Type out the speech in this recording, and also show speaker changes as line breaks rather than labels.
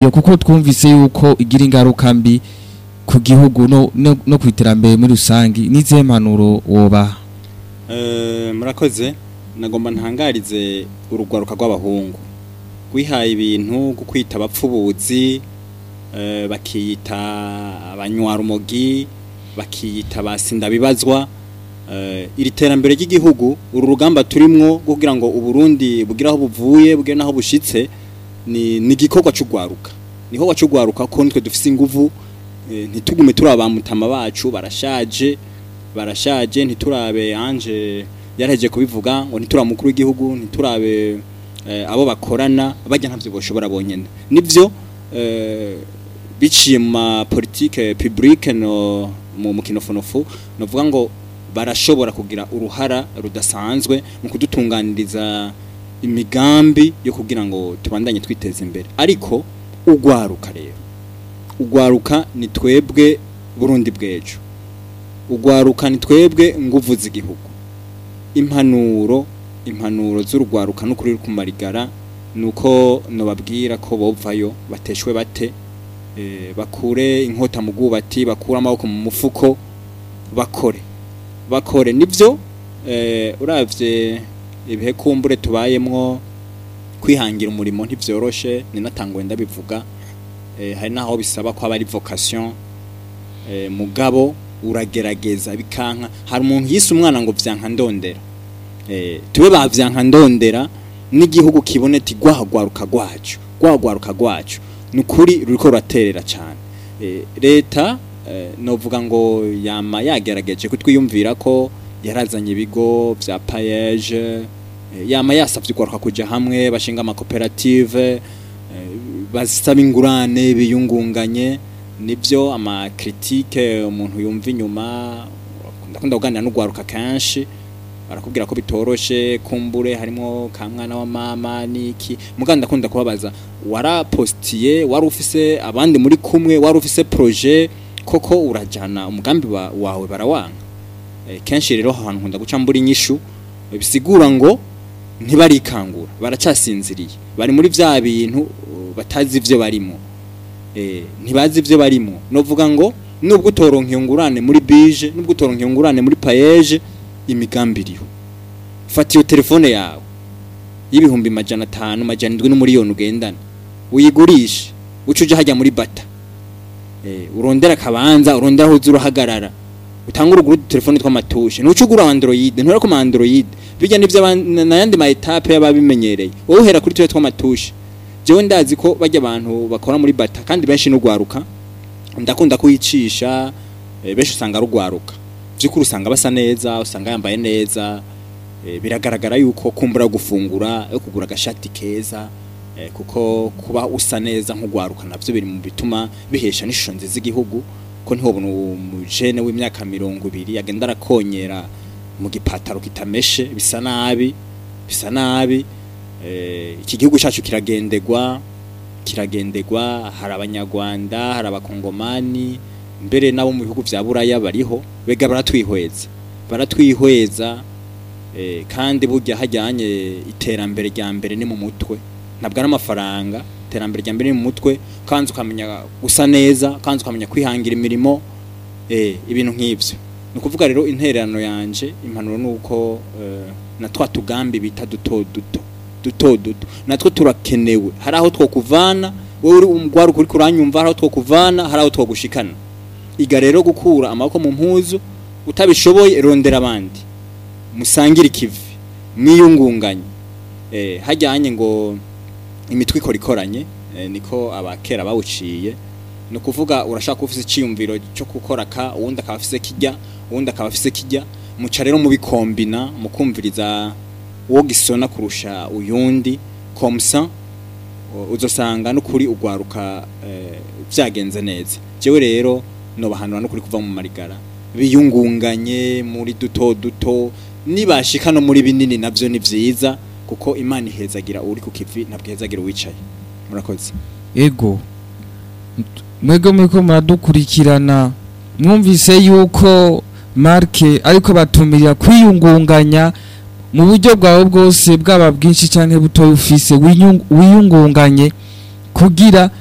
nibyo kuko twumvise yuko igira ingaruka mbi ku gihugu no, no, no ku iterambere muri rusange n'izihe mpanuro woba
Eh, murakoze nagomba ntangarize urugwaruka rw'abahungu rwihaye ibintu bwo kwita abapfubuzi eh, bakiyita abanywarumogi bakiyita abasindabibazwa eh, iri terambere ry'igihugu uru rugamba turimwo rwo kugira ngo uburundi bugire aho buvuye bugire n'aho bushitse ni ni igikorwa cy'ugwaruka niho wacugwaruka ko nitwe dufise inguvu eh, ntitugume turi abamutama bacu barashaje barashaje ntiturabe anje yaraheje kubivuga ngo ntiturabe umukuru w'igihugu ntiturabe eh, abo bakorana bajya ntavyo boshobora bonyene nivyo eh, biciye mu ma politique publique no mu mukinofonofu novuga ngo barashobora kugira uruhara rudasanzwe mu kudutunganiriza imigambi yo kugira ngo tubandanye twiteza imbere ariko ugwaruka rero ugwaruka ni twebwe burundi bw'ejo ugwaruka ni twebwe nguvu z'igihugu impanuro impanuro z'urugwaruka n'ukuri ruri kumarigara nuko nobabwira ko bovayo bateshwe bate eh, bakure inkota mu bwubati bakure amaboko mu mufuko bakore bakore nivyo eh, uravye ibihe kumbure tubayemwo kwihangira umurimo ntivyoroshe ni natangwe ndabivuga eh, hari naho bisaba ko aba ari vocation eh, mugabo uragerageza bikanka hari umuntu yise umwana ngo vyanka ndondera eh, tube ba vyanka ndondera n'igihugu kibone ati gwahagwaruka gwacu gwahagwaruka gwacu nukuri ruriko ruraterera cyane eh, leta eh, novuga ngo yama yagerageje kutwiyumvira ko yarazanye ibigo vya payeje eh, yama yasavye ugwaruka kuja hamwe bashinga amakoperative eh, basaba ingurane biyungunganye nibyo ama critique umuntu yumva inyuma ndakunda kuganira n'ugwaruka kenshi barakubwira ko bitoroshe kumbure harimo ka mwana wa mama niki muganda ndakunda kubabaza warapostiye wari ufise abandi muri kumwe wari ufise projet koko urajana umugambi wa, wawe barawanga e, kenshi rero aho hantu nkunda guca mbura inyishu bisigura ngo ntibarikangura baracasinziriye bari muri vya bintu uh, batazi ivyo barimo eh ntibazi ivyo barimo novuga ngo nubwo utoronka iyo ngurane muri bije nubwo utoronka iyo ngurane muri payeje imigambi iriho fata iyo telefone yawe y'ibihumbi majana atanu majana indwi n'umuriyoni ugendana uyigurishe uca uja hajya muri bata eh urondera akabanza urondera aho uza urahagarara utanga uruguru telefone tw'amatushe ntuca ugura android ntura ku android bijya nivyo aban- n'ayandi ma etape y'ababimenyereye wowe uhera kuri tuwe tw'amatushe jewe ndazi ko bajya abantu bakora muri bata kandi benshi n'ugwaruka ndakunda kuyicisha eh, benshi usanga rugwaruka byukuri usanga basa neza usanga yambaye neza eh, biragaragara yuko kumbura gufungura yo kugura agashati keza eh, kuko kuba usa neza nk'ugwaruka navyo biri mu bituma bihesha n'ishusho nziza igihugu ko ntihobona umujene w'imyaka mirongo ibiri agenda arakonyera mu gipataro kitameshe bisa nabi bisa nabi eh, iki gihugu cyacu kiragendegwa kiragendegwa hari abanyarwanda hari abakongomani mbere nabo mu bihugu vya buraya bariho bega baratwihweza baratwihweza eh, kandi burya hajyanye iterambere rya mbere ni mu mutwe ntabwo ari amafaranga iterambere rya mbere ni mu mutwe kandi ukamenya gusa neza kandi ukamenya kwihangira imirimo eh, ibintu nk'ivyo ni ukuvuga rero intererano yanje impanuro ni uko eh, na twa tugambi bita duto duto duto duto natwo turakenewe hari aho twokuvana wowe uri umugwaruka uriko uranyumva hari aho twokuvana hari aho twogushikana iga rero gukura amaboko mu mpuzu utabishoboye rondera abandi musangire ikivi mwiyungunganye eh, hajyanye ngo imitwe ikora ikoranye eh, niko abakera bawuciye ni ukuvuga urashaka ufise iciyumviro cyo gukora ka uwundi akaba afise kijya uwundi akaba afise kijya muca rero mubikombina mukumviriza uwo gisona kurusha uyundi komsa u- uzosanga n'ukuri ugwaruka eh, vyagenze neza jewe rero nobahanura n'ukuri kuva mu marigara biyungunganye muri duto duto nibashika no muri binini navyo ni vyiza kuko imana ihezagira uri ku kivi ntabwo ihezagira uwicaye murakoze
ego mwebwe muriko muradukurikirana mwumvise yuko marke ariko batumirira kwiyungunganya mu buryo bwawe bwose bwaba bwinshi cyangwa butoya ufise winyung- wiyungunganye kugira